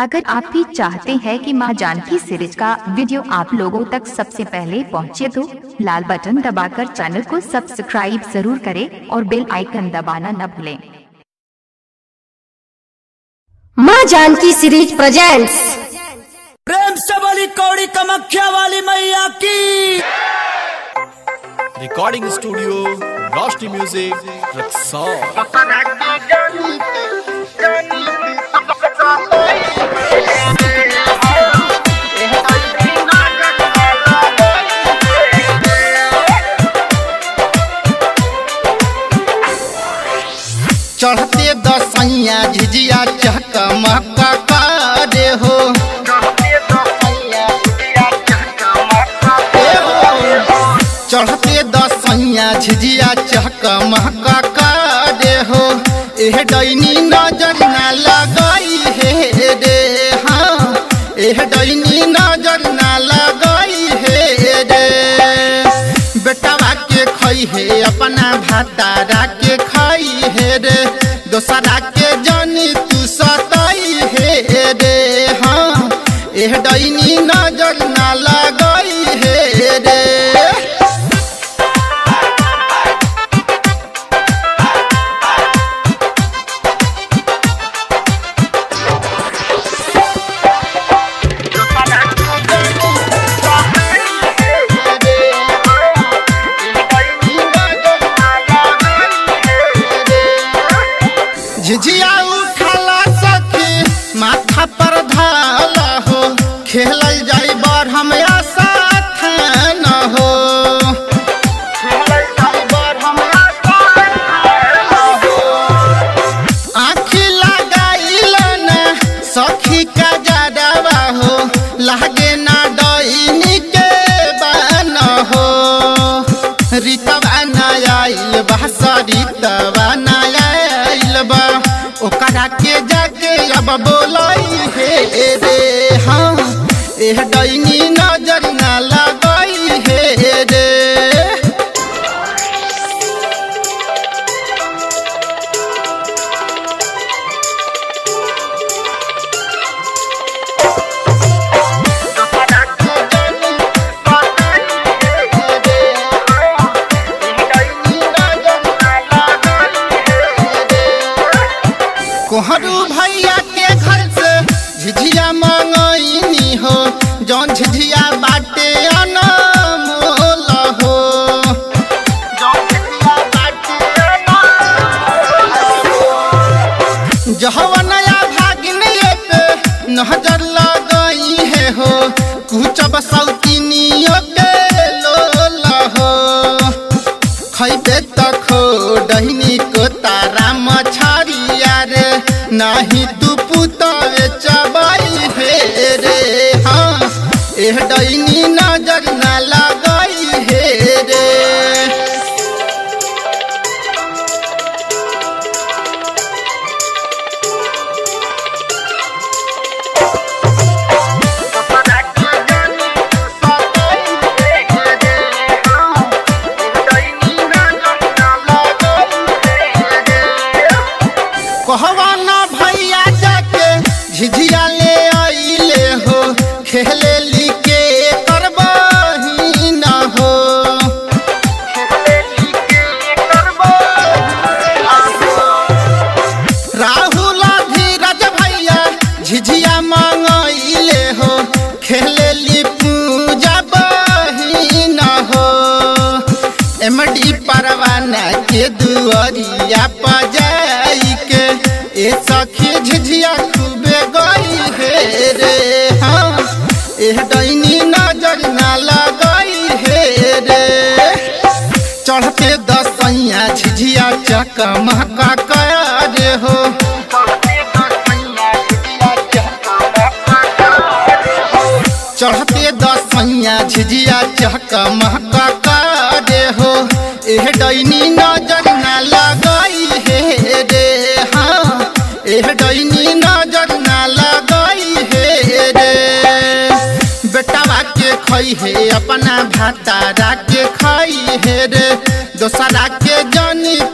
अगर आप भी चाहते हैं कि मां जानकी सीरीज का वीडियो आप लोगों तक सबसे पहले पहुंचे तो लाल बटन दबाकर चैनल को सब्सक्राइब जरूर करें और बेल आइकन दबाना न भूलें माँ जानकी सीरीज प्रेजेंट्स प्रेम से बोली कौड़ी कमख्या वाली मैया की recording studio Roshni music Raxaul चढ़ते दसैया झिझिया चकमक करे हो ए हो। चढ़ते दसैया झिझिया चकमक करे हो एह डैनी नजर ना लगई हे रे हाँ एह डैनी नजर ना लगई हे रे बेटवा के खई है अपना भातारा के खाई है रे दोसरा के जानी तू सताई है रे हाँ एह डैनी नजर ना लगई है रे झिझिया उठला सखी माथा पर धाला हो खेलल जाई बर हमरा साथ न हो आँखी लगाइल ना सखी का जाडवा हो लागे ना डईनी के बान हो रीतवा ना आइल बा सरितवा ना आइल बा ओकरा के जाके अब बोलाई हे रे हाँ एह डईनी नजर ना लगई हे रे कोहरू भैया के घर से झिझिया मंगईनी हो जौन झिझिया बाटे अनमोल हो जहवा नया भागिन पे नजर लगई है हो कुछ बसौतिनियो के लोल हो खैबे त खो डहिनी को तारा मछरिया रे नाही तू पुतवे चबाई हे रे हाँ एह डैनी नजर ना लगई हे रे कहवा ना भैया जाके झिझिया ले आइले हो खेले लिके करबही ना हो राहुल धीरज भैया झिझिया मंगइले हो खेले ली पूजा बही ना हो एमडी परवाना के दुआरिया पजाई के ए सखी झिझिया खूबे गई हे रे हाँ एह डैनी नजर ना लगई हे रे चढ़ते दसैया झिझिया चकमका करे हो चढ़ते दसैया झिझिया चकमका करे हो एह डैनी नजर ना लगई हे रे हाँ एह डैनी नजर ना लगई हे रे बेटवा के खई है अपना भातारा के खाई है रे दोसरा के जानी